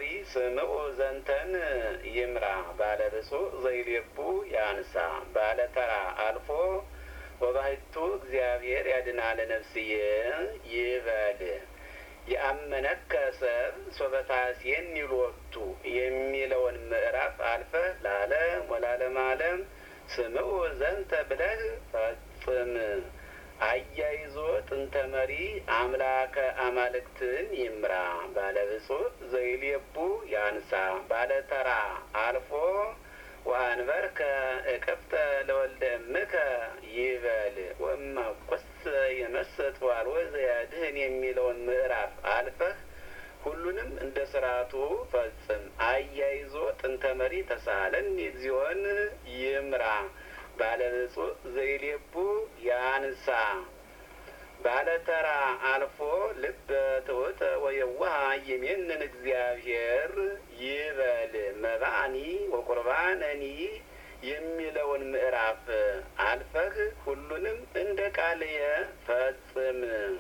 ስምዑ ዘንተን ይምራ ባለ ብፁዕ ዘይሌቡ ያንሳ ባለ ተራ አልፎ ወባሕቱ እግዚአብሔር ያድናለ ነፍስዬ ይበል የአመነከ ሰብ ሶበታሴን ይሎቱ የሚለውን ምዕራፍ አልፈህ ለዓለም ወላለም ዓለም ስምዑ ዘንተ ብለህ ፈጽም። አያይዞ ጥንተ መሪ አምላከ አማልክትን ይምራ ባለ ብፁዕ ዘይሌቡ ያንሳ ባለ ተራ አልፎ ወአንበርከ እቅፍተ ለወልደ እምከ ይበል ወእማኮስ የመሰጥ ዋልወ ዘያድህን የሚለውን ምዕራፍ አልፈህ ሁሉንም እንደ ስርዓቱ ፈጽም። አያይዞ ጥንተ መሪ ተሳለን እግዚኦን ይምራ ባለ ብፁዕ ዘይሌቡ ያንሳ ባለ ተራ አልፎ ልበ ትሑተ ወየዋሃ ይሜንን እግዚአብሔር ይበል መባኒ ወቁርባነኒ የሚለውን ምዕራፍ አልፈህ ሁሉንም እንደ ቃልየ ፈጽም።